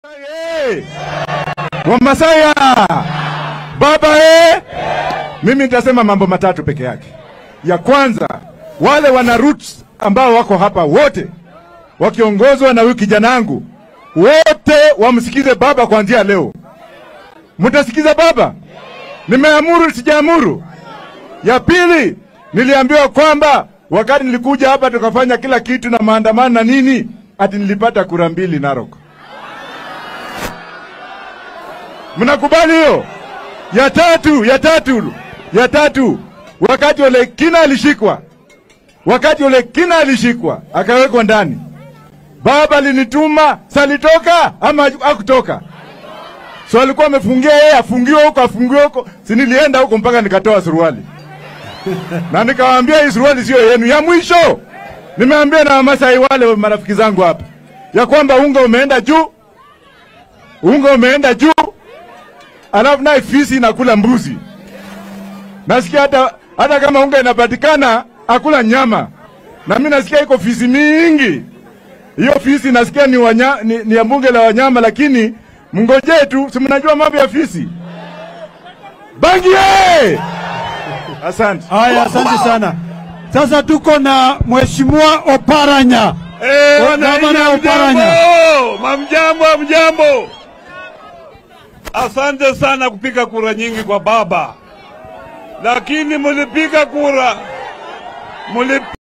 Hey! Wamasaya baba eh! Mimi nitasema mambo matatu peke yake. Ya kwanza, wale wana roots ambao wako hapa wote wakiongozwa na huyu kijana wangu, wote wamsikize baba kuanzia leo. Mtasikiza baba? Nimeamuru sijaamuru? Ya pili, niliambiwa kwamba wakati nilikuja hapa tukafanya kila kitu na maandamano na nini, ati nilipata kura mbili Narok. Mnakubali hiyo? Ya tatu, ya tatu, ya tatu, wakati Ole Kina alishikwa, wakati Ole Kina alishikwa akawekwa ndani, baba alinituma, salitoka ama hakutoka? So alikuwa amefungia yeye, afungiwe huko, afungiwe huko, si nilienda huko mpaka nikatoa suruali na nikawaambia hii suruali sio yenu. Ya mwisho nimeambia na Wamasai wale marafiki zangu hapa ya kwamba unga umeenda juu, unga umeenda juu, alafu naye fisi inakula mbuzi. Nasikia hata hata kama unga inapatikana akula nyama, na mimi nasikia iko fisi mingi. Hiyo fisi nasikia ni, wanya, ni, ni ya bunge la wanyama, lakini mngojee tu, si mnajua mambo ya fisi. Bangi ye! Asante. Haya, asante sana. Sasa tuko na Mheshimiwa Oparanya. Eh, Oh, wananchi gavana Oparanya. hamjambo, mamjambo, hamjambo. Asante sana kupiga kura nyingi kwa baba, lakini mulipiga kura muli